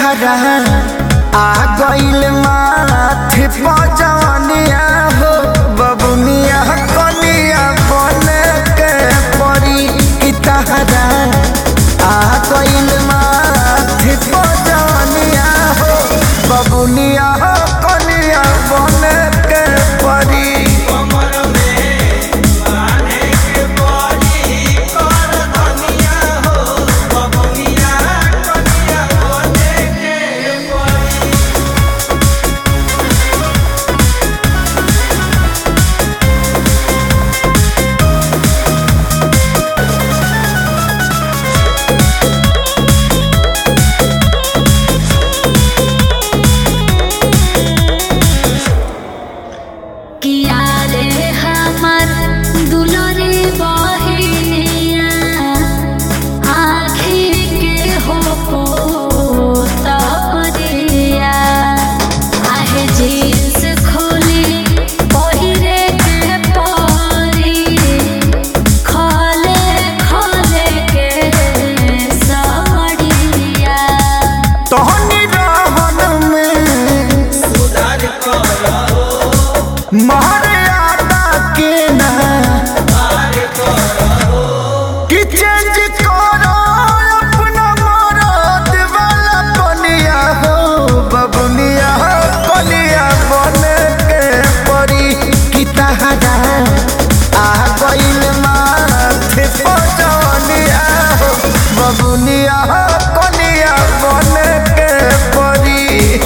तहरा आ गइल माथे पजनिया हो बबुनिया कनिया बने के परी की तहरा आ गइल माथे पजनिया हो बबुनिया कनिया बने के परी किया रे हमर दुलरे बहिनिया आँखी के हो पोतरिया आहे जींस खोली पहिरे के परी खले खले के साड़िया तोहनी रहन में मर्यादा के ना कि चेंज करो अपना मरद वाला बनिया हो बबुनिया बनिया बने के परी कि तहरा आ गइल माथे पजनिया हो बबुनिया कनिया बने के परी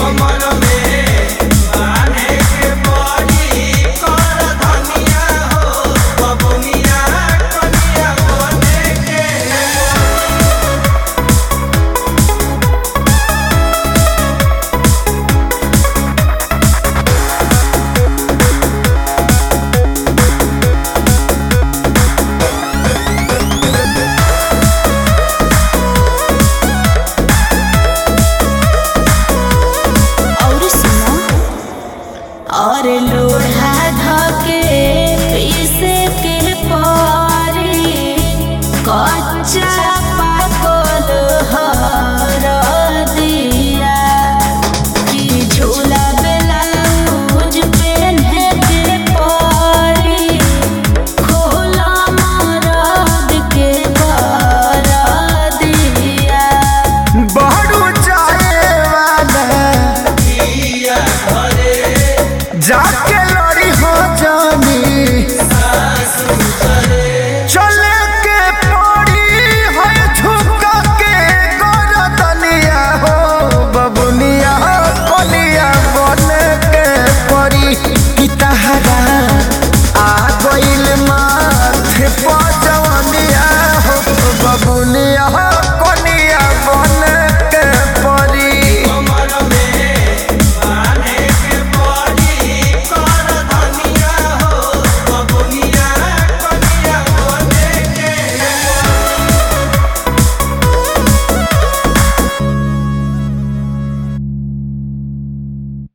और सुनो और लोढ़ा धके पीसे के पारी कच्चा पाकल हर दिया कि झूला ब्लाउज पेन्हे के पारी खोला मरद के कर दिया बहरू जाए वाला जाके